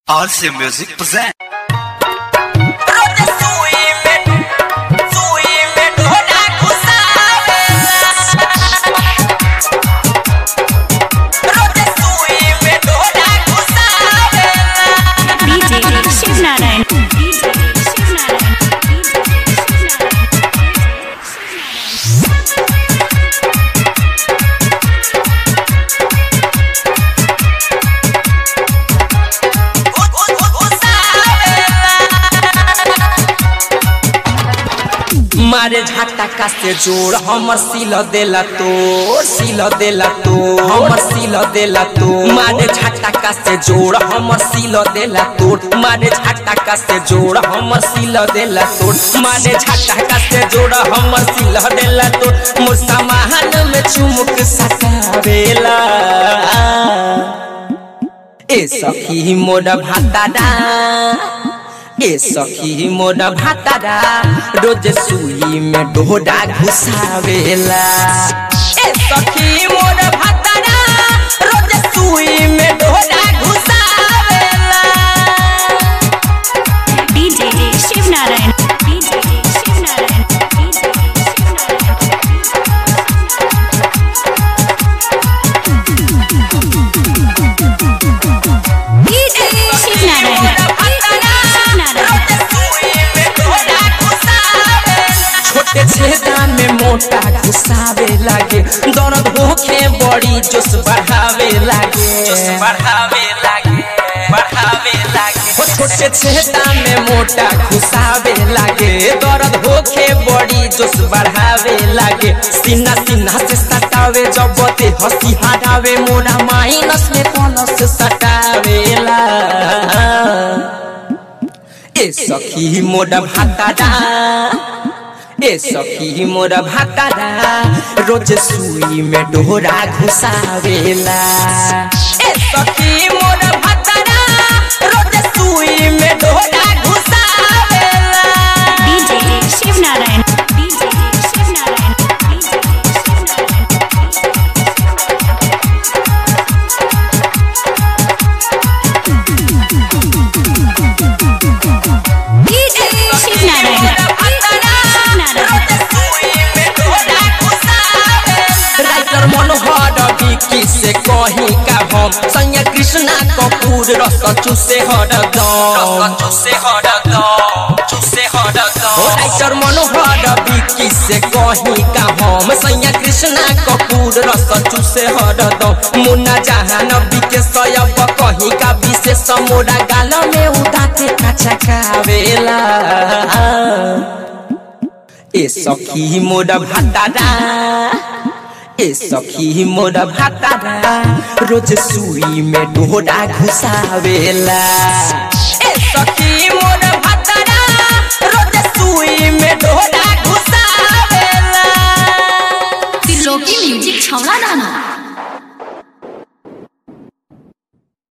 RC Music present. DJ Shiv Narayan. DJ Shiv Narayan. मारे झटका से जोड़ हमर सिल देला तो सिल देला तो हमर सिल देला तो मारे झटका से जोड़ हमर सिल देला तो मारे झटका से जोड़ हमर सिल देला तो मारे झटका से जोड़ हमर सिल देला तो मोर सामान में चुमुक सटावेला ए सखी मोर भाताडा ए सखी मोर भातारा रोज सुई में डोडा घुसावेला ए सखी मोर भातारा रोज सुई में डोडा घुसावेला DJ Shiv Narayan. DJ Shiv Narayan. DJ Shiv Narayan. DJ Shiv Narayan. Shiv Narayan. छोटे छेदा में मोटा घुसावे लागे दर्द होखे बड़ी जोश बढ़ावे लागे बढ़ावे लागे बढ़ावे लागे हो छोटे छेदा में मोटा घुसावे लागे दर्द होखे बड़ी जोश बढ़ावे लागे सीना सीना से सटावे जब ते हंसी हटावे मोरा माइनस में प्लस सटावेला ए सखी मोरा भाताडा ए सखी मोर भातारा रोज सुई में डोरा घुसावेला ए सखी मोर भातारा रोज सुई में डोरा घुसावेला DJ Shiv Narayan. DJ Shiv Narayan. DJ Shiv Narayan. DJ Shiv Narayan. Shiv Narayan. Writer Manohar Vicky से कही का हम संय कृष्णा कपूर रस चूसे हरदम चूसे हरदम चूसे हरदम राइटर मनोहर विकी से कही का हम संय कृष्णा कपूर रस चूसे हरदम मुन्ना जहान विके सयब कही का विशेष मोरा गाल में उदाते काचा कावेला ए सखी मोर भातारा ए सखी मोर भातारा रोज सुई में डोरा घुसावेला ए सखी मोर भातारा रोज सुई में डोरा घुसावेला त्रिलोकी म्युजिक छौला दाना